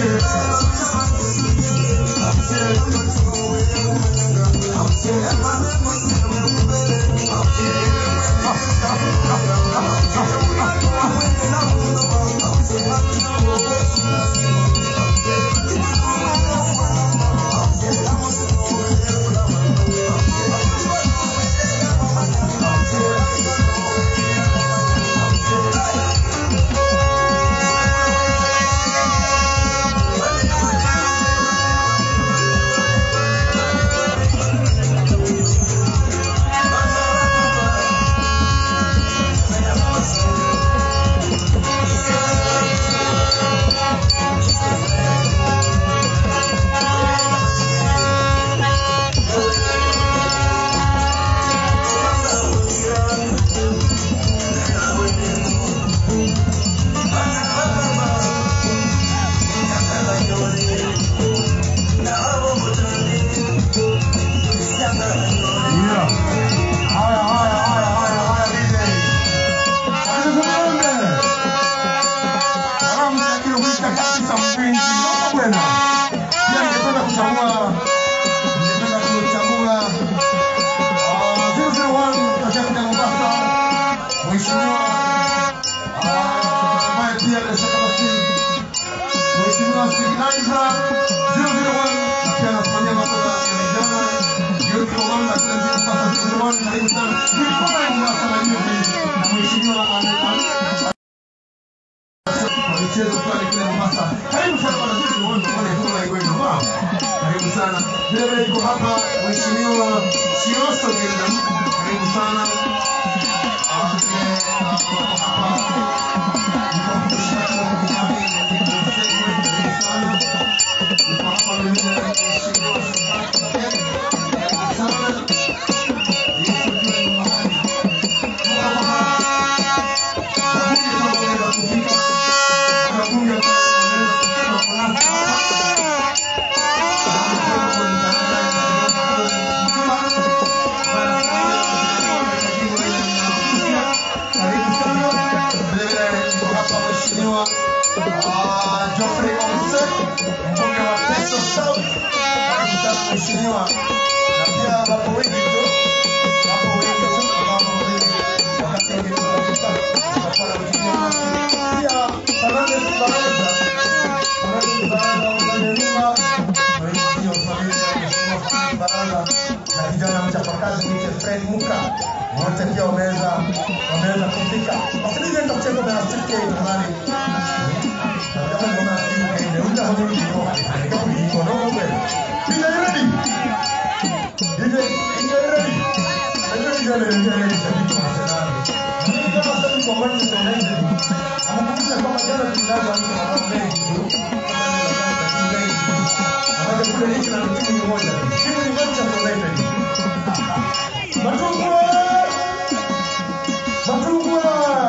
Yeah. Haya, haya, haya, haya, haya, DJ. Asante. Salamu za kilo kushika kabisa mpenzi. Naomba bwana. Pia ningependa kuchagua ningependa kuchagua ah, 001 kutoka kuja Mombasa. Mheshimiwa ah, ambaye pia anashika basi Mheshimiwa Signaisa 001 pia anasimamia masuala ya vijana youth program na kila njia sasa 001 karibu sana. Nilikuwa na Mombasa na hiyo na Mheshimiwa ame- ame- kwa michezo fulani kule Mombasa. Karibu sana bwana sisi ni wanda pale kwa hiyo hiyo wow. Karibu sana. Vile vile iko hapa Mheshimiwa Shioso Gildan. Karibu sana. Ah, vile, ah, wako hapa. Niko kushika kwa kitabu karibu sana. Niko hapa vile vile Mheshimiwa Karibu sana. Yesu ndiye nyumbani. Tuko hapa. Wabunge kama wanaweza kufika. Wabunge kama wanaweza kufika kwa nafasi. na kijana mchapakazi mwite Fred Muka wote pia wameweza wameweza kufika. Wasije ndio kucheza na Steve K nadhani. Na kama mbona Steve K ndio ndio hapo ndio ndio ndio ndio kweli. DJ ready? DJ DJ ready? Ndio ndio ndio ndio ndio shabiki wa Arsenal. Mimi kama shabiki wa Manchester United anakumbusha kwamba jana tulilaza mtu na mengi tu. Maana kule hiki na timu moja. Timu ni Manchester United. Machungwa! Machungwa!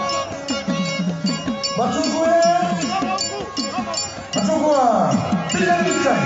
Machungwa! Machungwa! Piga picha!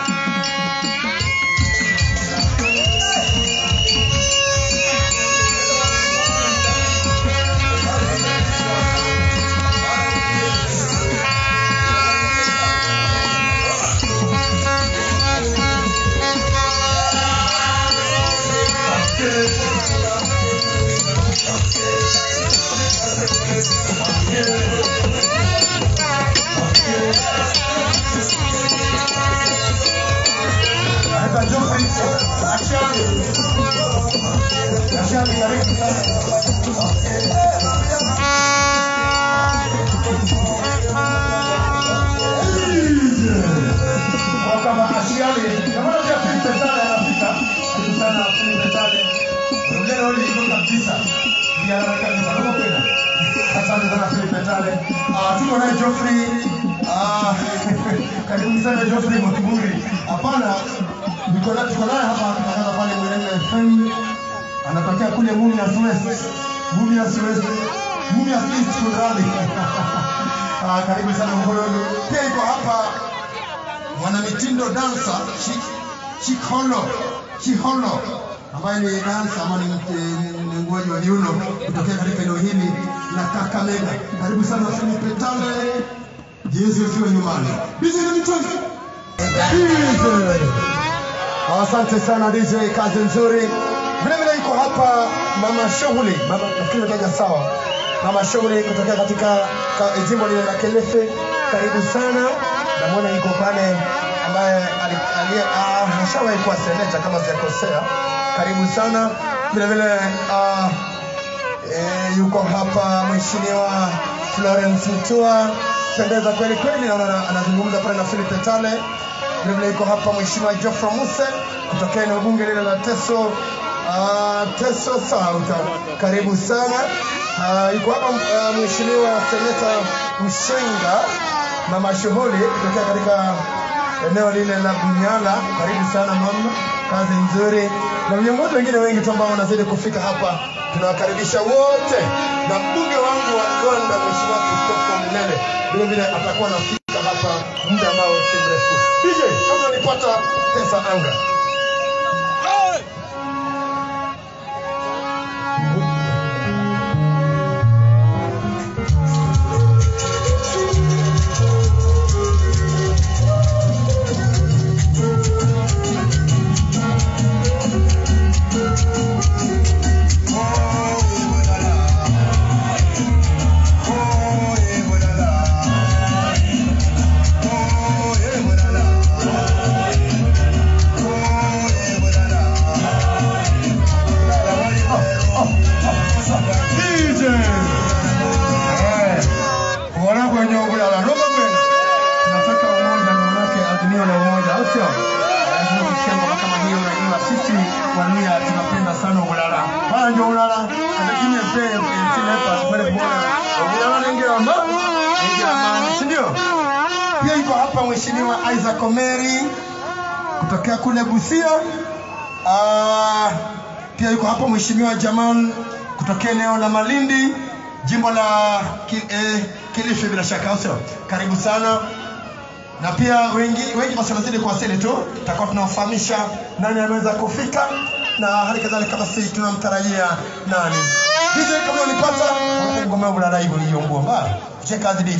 Anaitwa Geoffrey Achani. Achani, karibu sana. Kwa kama Achani, naona pia Philip Petale anafika. Karibu sana Philip Petale. Leo ni kabisa. Pia kabisa. Roho tena. Asante sana Philip Petale. Ah, tuko naye Geoffrey. Ah, karibu sana Geoffrey Motiburi. Hapana, niko na tuko naye hapa anatangaza pale Mwenendo FM. Anatokea kule Mumias West. Mumias West. Mumias East kunradi. Ah, karibu sana Mkololo. Pia iko hapa mwanamitindo dansa Chikhono Chikhono ambaye ni dansa ama ni mtengenezaji wa viuno kutokea katika eneo hili la Kakamega. Karibu sana Philip Petale. Yesu asiwe nyumbani. DJ na mitoni. DJ. Asante sana DJ, kazi nzuri. Vile vile yuko hapa mama shughuli, mama nafikiri nimetaja sawa. Mama shughuli kutokea katika ka, jimbo lile la Kilifi. Karibu sana. Namwona yuko pale ambaye ali- aliye ah, hashawahi kuwa seneta kama sijakosea. Karibu sana. Vile vile ah, Eh, yuko hapa mheshimiwa Florence Mtua, pendeza kweli kweli, naona ana- anazungumza pale na Philip Etale. Vilevile yuko hapa mheshimiwa Geoffrey Muse kutokea eneo bunge lile la Teso uh, Teso South. Karibu sana. Uh, yuko hapa uh, mheshimiwa seneta Mshenga mama shughuli kutokea katika eneo lile la Bunyala. Karibu sana mama, kazi nzuri, na viongozi wengine wengi tu ambao wanazidi kufika hapa, tunawakaribisha wote, na mbunge wangu wa Gonda Mheshimiwa Christopher Mnele vile vile atakuwa anafika hapa muda ambao si mrefu. DJ, kama unanipata pesa anga DJ. Eh, Bwana kwenye ubulala roba bwana. Tunataka umoja na manake azimio la umoja, au sio? Lazima tusikie ngoma kama hiyo, unajua sisi Waluya tunapenda sana ubulala. Haya ndio ubulala. Lakini pia silepa pale bwana. Ubulala ni ngema. Ni ngema, si ndio? Pia yuko hapa Mheshimiwa Isaac Omeri kutokea kule Busia. Ah, pia yuko hapa Mheshimiwa Jamal kutokea eneo la Malindi, jimbo la ki, eh, Kilifi bila shaka, au sio? Karibu sana na pia wengi wengi basi wanazidi kuwasili tu, tutakuwa tunawafahamisha nani ameweza kufika na hali kadhalika basi tunamtarajia nani. DJ kama unipata, ngoma yangu la raibu niliyombua ba. Cheka kazi DJ.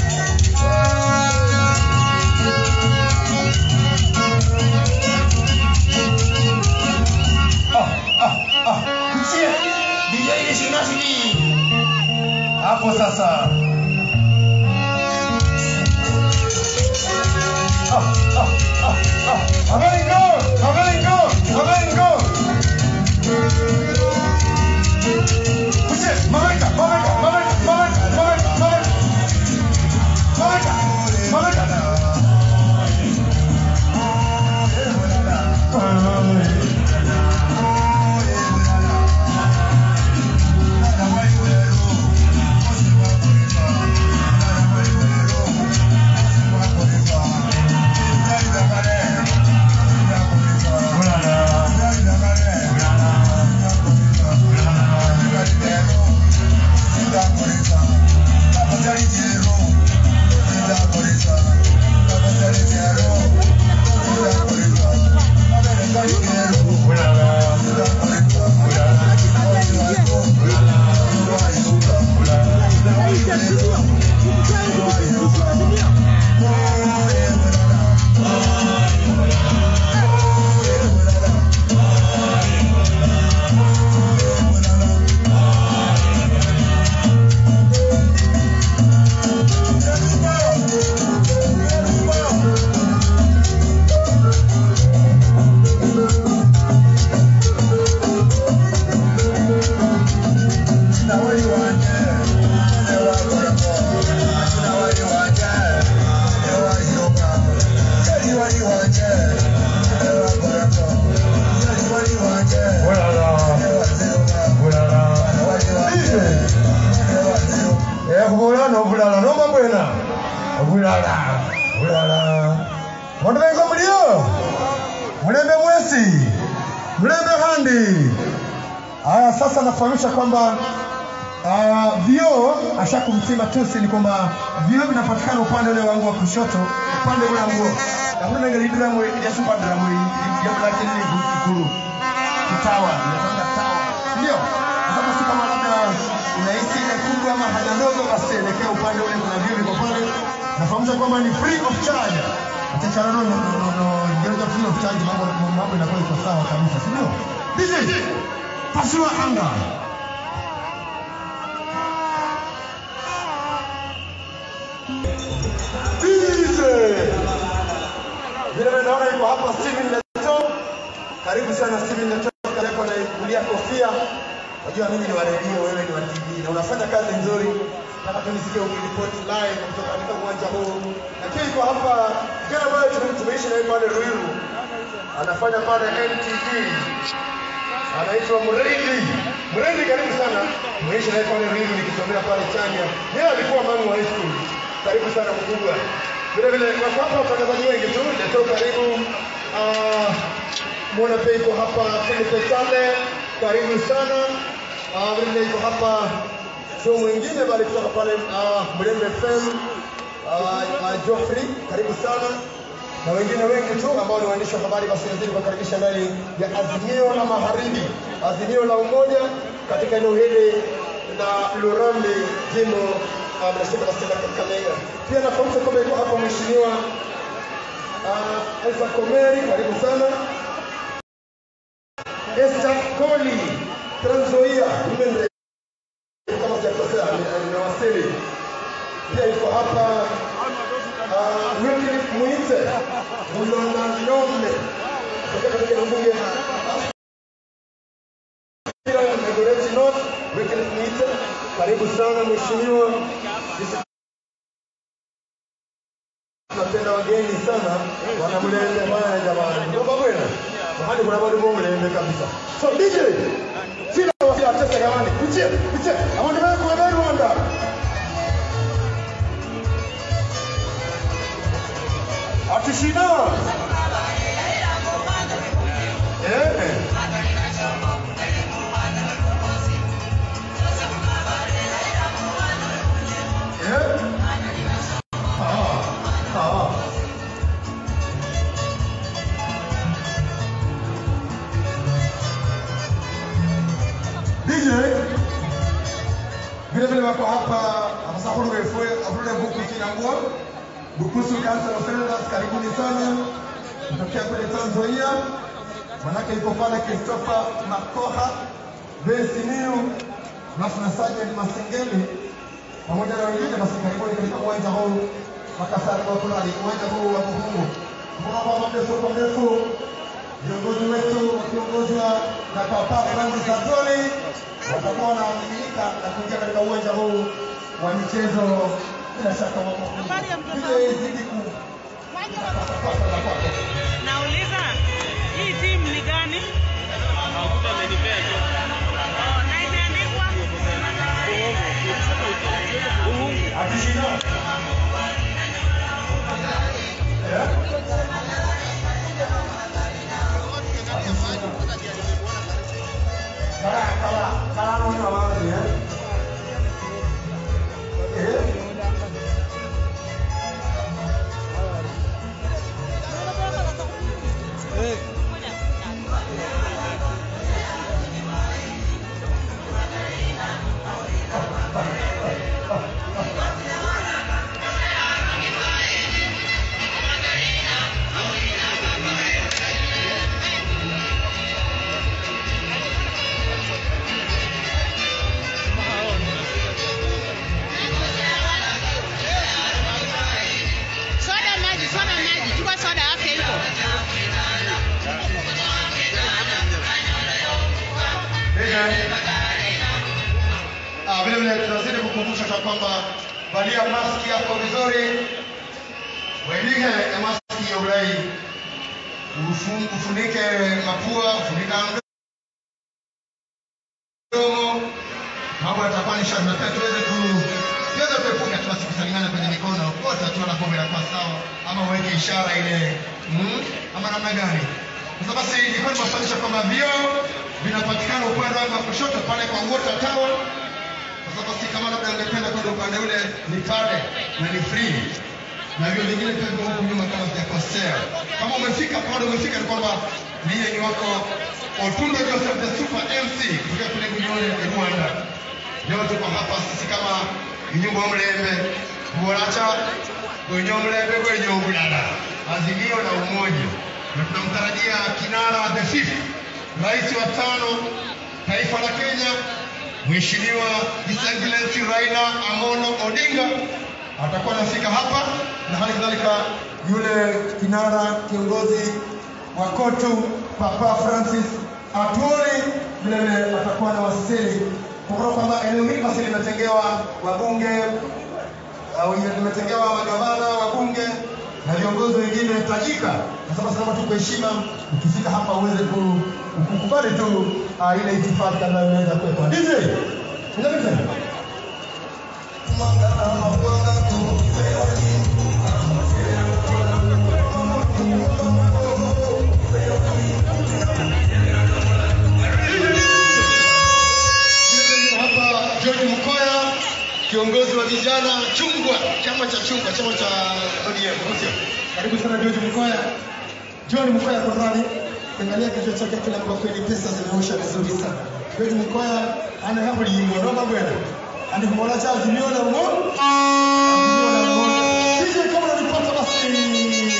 Ah, ah, ah. Kuchie. DJ ile shinashi ni. Hapo sasa. Ah, ah, ah, ah. Avengo, avengo, avengo. Kuchie, mameka, mameka, mameka, mameka, mameka, mameka. Mameka, mameka. bulala obulala nomba bwena obulala bulala wandubenga mulio mulembe mwesi mulembe handi haya sasa nafahamisha kwamba Uh, vyoo ashakumtima tusi ni kwamba vyoo vinapatikana upande ule wangu wa kushoto upande ule wangu nakuna nengelidira mwe yasupadira mwe yakulake nini ikulu kitawa inaitwa tawa ndio sasa si kama labda unahisi ile kubwa ama haja ndogo basi elekea upande ule kuna vyoo viko pale Nafahamsha kwamba ni free of charge. Achana no no no no gereza free of charge mambo mambo inakuwa iko sawa kabisa, si ndio? DJ pasua anga. DJ vile vile naona yuko hapa Steven Leto. Karibu sana Steven Leto, kale yako naikulia kofia. Najua mimi ni wa redio, wewe ni wa TV na unafanya kazi nzuri. Nataka tu nisikie ukiripoti live kutoka katika uwanja huu. Lakini yuko hapa kijana ambaye tume- tumeishi naye pale Ruiru, anafanya pale NTV, anaitwa Mrendi. Mrendi, karibu sana. Tumeishi naye pale Ruiru nikisomea pale Chania. Yeye alikuwa mami wa high school. Karibu sana mkubwa. Vile vile wako hapa watangazaji wengi tu. Leto, karibu. Ah, Mwana pia iko hapa Philip Sale, karibu sana. Ah, vile vile iko hapa show mwingine bali kutoka pale uh, Mlembe FM uh, uh, Geoffrey, karibu sana na wengine wengi tu ambao ni waandishi wa habari, basi nazidi kuwakaribisha ndani ya Azimio la Magharibi, Azimio la Umoja katika eneo hili la Lurambi, jimbo uh, mnasema basi la Kakamega. Pia nafahamsha kwamba iko hapa mheshimiwa uh, Elsa Komeri, karibu sana. Esther Koli, Trans Nzoia, Women Rep, kama sijakosea, ni- nimewasili. Pia iko hapa uh, Wycliffe Mwite, Mulona Nome, kutoka katika bunge Dagoretti North, Wycliffe Mwite, karibu sana mheshimiwa. Sisi tunapenda wageni sana, wanamlembe bwana jamani, ndio bwana mahali kuna bado mlembe kabisa. So DJ, sina wasia tesa jamani, piche piche, abantu bako wa Rwanda. Atishina. Eh. Eh. Ah. Ah. DJ vile vile wako hapa afisa huru wewe afule buku kinangua bukusu kansa Offenders karibuni sana kutokea kule Tanzania manake iko pale Christopher Makoha Besimiu alafu na Sergeant Masengeli pamoja na wengine basi karibuni katika uwanja huu Makasari wa Kulali uwanja huu wa Kuhungu kuna kwamba mrefu kwa mrefu viongozi wetu wakiongozwa na Papa Francis Atoli watakuwa wanamiminika na kuingia katika uwanja huu wa michezo. Bila shaka wako Habari ya mtoto Vile wangu. izidi ku Waje wa- Nauliza hii timu ni gani? Oh, na imeandikwa akishinda Eh? Kala kala kala no no no ya. Eh? soda maji, soda maji, chukua soda yake iko. Ah, vile vile tunazidi kukumbusha kwa kwamba valia maski yako vizuri, welige na maski ya ulai, Ufu- ufunike mapua, ufunike mdomo, mambo yatakuwa ni shwari, na pia tuweze ku tuweze kuepuka tu basi kusalimiana kwenye mikono, wote tuona kombe la kwa sawa, ama uweke ishara ile mm, ama namna gani? Sasa basi nilikuwa nimefahamisha kwamba vioo vinapatikana upande wangu wa kushoto pale kwa Water Tower. Sasa basi kama labda ungependa kwenda upande ule ni pale na ni free na hivyo vingine pia viko huku nyuma kama sijakosea. Kama umefika pale, umefika ni kwamba mie ni wako Otundo Joseph the Super MC kutoka kule Bunyore Rwanda. Leo tuko hapa sisi kama nyumba mlembe Buolacha kwenye mlembe kwenye ubulala azimio la umoja na tunamtarajia kinara wa the fifth rais wa tano taifa la Kenya Mheshimiwa His Excellency Raila Amolo Odinga atakuwa anafika hapa na hali kadhalika yule kinara kiongozi wa KOTU Papa Francis Atwoli vile vile atakuwa anawasili kumbuka kwamba eneo hili basi limetengewa wabunge au limetengewa magavana wabunge na viongozi wengine tajika. Sasa basi kama tuko heshima, ukifika hapa uweze ku- kukubali tu uh, ile itifaki ambayo imeweza kuwekwa. DJ, unapita? hapa George Mkoya, kiongozi wa vijana chungwa, chama cha chungwa, chama cha ODM. au sio? Karibu sana George Mkoya. John Mkoya tafadhali, angalia kichwa chake kile kwa kweli pesa zimeosha vizuri sana. George Mkoya ana hapo limbo noma bwana. Ani kumwona cha azimio la umo. Azimio la umo. Sije kama unanipata basi.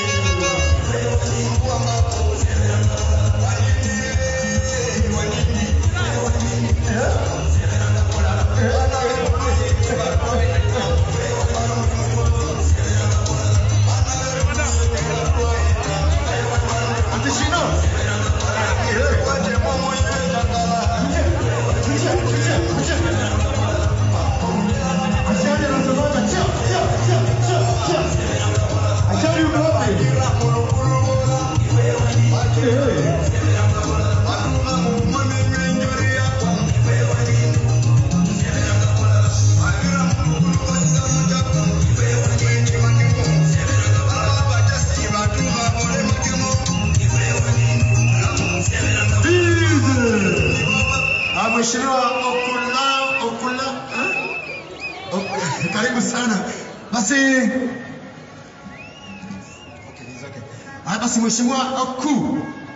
Ah, Mheshimiwa Okula Okula eh? Ok- karibu sana. Basi Okay, it's okay. Ah, basi Mheshimiwa Oku